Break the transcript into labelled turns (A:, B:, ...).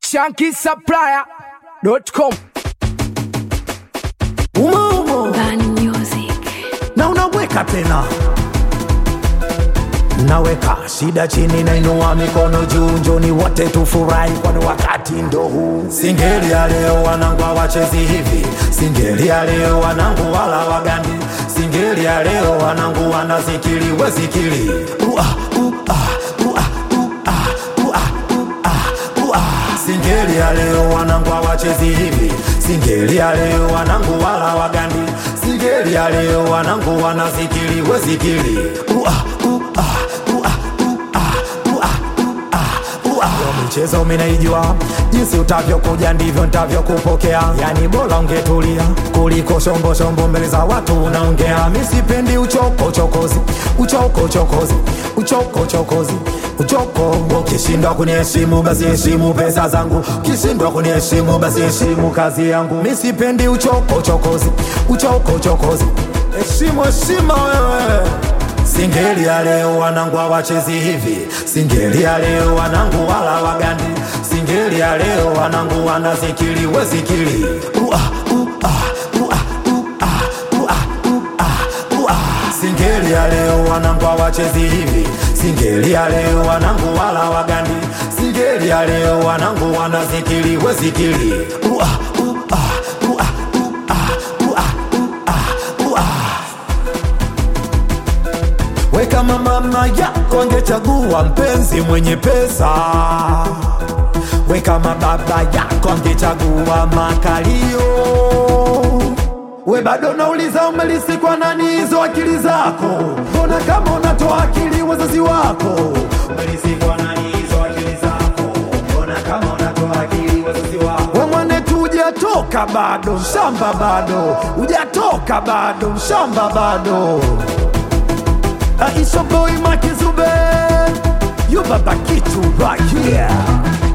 A: shankisupplier.com
B: umo umo
C: Bani Music.
B: na unaweka tena naweka shida chini nainua mikono juu njoni wote tufurahi kwani wakati ndo huu singeli ya leo wanangu hawachezi hivi singeli ya leo wanangu wala wagandi singeli ya leo wanangu wanazikili wezikili Ua, ua, ua, ua, ua, ua, ua. singeli ya leo wanangu hawachezi hivi singeli ya leo wanangu wala wagandi singeli ya leo wanangu wanazikili wezikili Ua, ua, ua, ua, ua, ua. Yo michezo minaijua jinsi utavyokuja ndivyo ntavyokupokea yani bora ungetulia kuliko shombo shombo mbele za watu unaongea misipendi uchoko chokozi uchoko chokozi uchoko chokozi uchoko ukishindwa kuniheshimu basi heshimu pesa zangu ukishindwa kuniheshimu basi heshimu kazi yangu misipendi uchoko chokozi uchoko chokozi heshimu heshima wewe Singeli ya leo wanangu hawachezi hivi, singeli ya leo wanangu wala wagandi, singeli ya leo wanangu wanazikili wezikili ua, ua, ua, ua, ua, ua, ua. Singeli ya leo wanangu hawachezi hivi, singeli ya leo wanangu wala wagandi, singeli ya leo wanangu wanazikili wezikili ua, ua, ua, ua, ua, ua. We kama mama yako angechagua mpenzi mwenye pesa, we kama baba yako angechagua makalio, we bado nauliza umelisikwa nani hizo akili zako? Mbona kama unatoa akili wazazi wako? Umelisikwa nani hizo akili zako? Mbona kama unatoa akili wazazi wako? We mwanetu hujatoka bado, mshamba bado, hujatoka bado, mshamba bado. Aisha boy Makizube You baba kitu right here